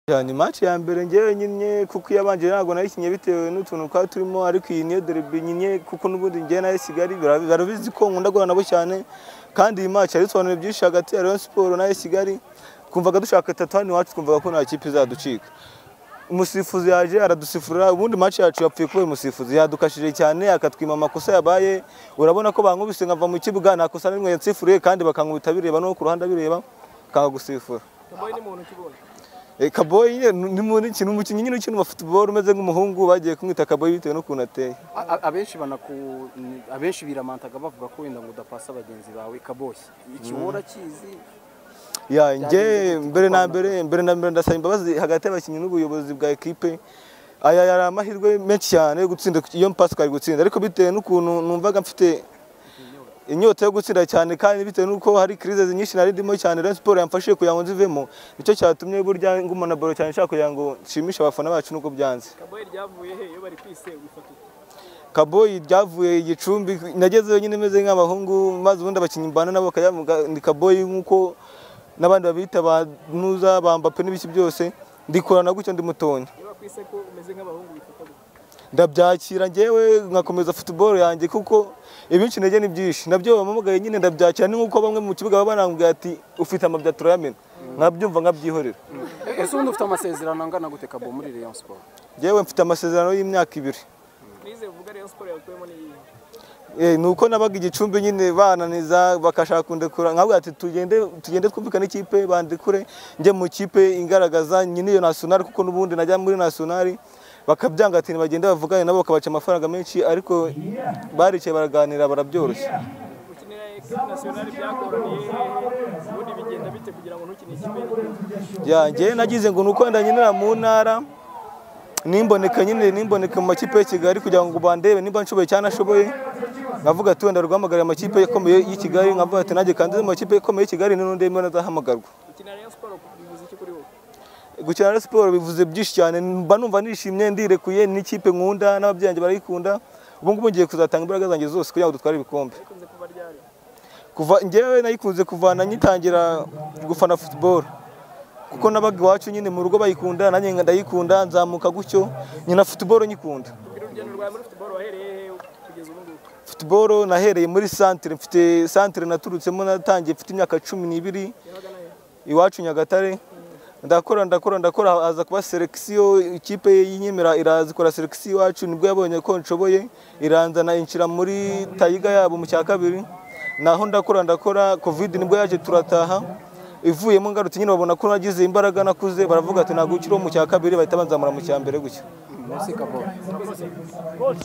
cyane match ya mbere ngewe nyine kuko iyabanje ntabwo nayikinnye bitewe n'utuntu twari turimo ariko iyi niyo derby nyine kuko n'ubundi ngewe nayo Kigali barabizi ko nkunda guhura nabo cyane kandi iyi match yari isobanuye byinshi hagati ya Rayon Sports na AS Kigali kumvaga dushaka itatu hano iwacu twumvaga ko nta kipe izaducika umusifuzi yaje aradusifura ubundi match yacu yapfuye kubera umusifuzi yadukashije cyane akatwima amakosa yabaye urabona ko bankubise nkava mu kibuga nta kosa na rimwe yansifuriye kandi bakankubita bireba no ku ruhande bireba bakagusifura Kaboyi ni muntu kibonye. Eh, Kaboyi nyine ni muri kintu umukinnyi nyine ukina basketball umeze nk'umuhungu bagiye kumwita Kaboyi bitewe n'ukuntu ateye. A- a- Abenshi banaku abenshi biramantaga bavuga ko wenda ngo udapasa bagenzi bawe Kaboyi. Iki wowe urakizi Ya nge Byagenze gute mbere na kwanura? mbere mbere na mbere ndasaba imbabazi hagati y'abakinnyi n'ubuyobozi bwa ekipe. Aya yari amahirwe menshi cyane yo gutsinda iyo mpasi twari gutsinda ariko bitewe n'ukuntu numvaga mfite inyota yo gutsinda cyane kandi bitewe n'uko hari crise nyinshi nari ndimo cyane Rayon Sports yamfashije kugira ngo nzivemo nicyo cyatumye burya ngumana baro cyane nshaka kugira ngo nshimishe abafana bacu nuko byanze kaboyi ryavuye he iyo bari kwise wifatira Kaboyi ryavuye igicumbi nagezeyo nyine meze nk'abahungu maze ubundi abakinnyi mbana nabo bakayavuga ni Kaboyi nk'uko n'abandi babita ba Nuza ba Mbappe n'ibiki byose ndikorana gutyo ndi mutonya iyo bakwise ko umeze nk'abahungu wifata gute ndabyakira njyewe nkakomeza football yanjye kuko ibinshi intege ni byinshi nabyo bampamagaye nyine ndabyakira ni nk'uko bamwe mu kibuga baba barambwira ati ufite amabya turayamena nkabyumva nkabyihorera ese ubundi ufite amasezerano angana gute Kaboyi muri Rayon Sports? njyewe mfite amasezerano y'imyaka ibiri nize uvuga rayon siporo yakuyemo n'iyihe Eh, ni uko nabaga igicumbi nyine bananiza bakashaka kundekura nkabwo ati tugende tugende twumvikane ikipe bandekure njye mu kipe ingaragaza nyine iyo nasionari kuko n'ubundi najya muri nasionari bakabyanga ati bagende bavugane nabo bakabaca amafaranga menshi ariko baricaye baraganira barabyoroshya gukinira ekipi nasiyonari byagoraniye hehe ubundi bigenda bite kugira ngo ntukine ikipe y'igihugu yanjye nagize ngo nuko wenda nyinera mu ntara nimboneka nyine nimboneka mu makipe ya Kigali kugira ngo bandebe nimba nshoboye cyane ashoboye nkavuga ati wenda rwamagariye amakipe akomeye y'i Kigali nkavuga ati nanjye kandi mu makipe akomeye y'i Kigali n'undi ndemera azahamagarwa gukinira rayon siporo bivuze iki kuri wowe gukina na siporo bivuze byinshi cyane mba numva nishimye ndirekuye n'ikipe nkunda n'ababyeyi banjye barayikunda ubu ngubu ngiye kuzatanga imbaraga zanjye zose kugira ngo dutware ibikombe bikunze kuba ryari kuva njyewe nayikunze kuvana ngitangira gufana football kuko nabaga iwacu nyine mu rugo bayikunda nanjye ndayikunda nzamuka gutyo nyina football nyikunda ubwira urugendo rwawe muri futuboro wahereye hehe kugeza ubu ngubu football nahereye muri centre mfite centre naturutsemo natangiye mfite imyaka cumi n'ibiri yabaga nayo iwacu Nyagatare ndakora ndakora ndakora haza kuba selection ikipe y'inyemera iraza ikora selection iwacu nibwo yabonye ko nshoboye iranzana inshira muri tayiga yabo mu cya kabiri naho ndakora ndakora covid nibwo yaje turataha ivuyemo ngarutse nyine babona ko nagize imbaraga nakuze baravuga ati ntabwo ukiri uwo mu cya kabiri bahita banzamura mu cya mbere gutyo Merci Kaboyi.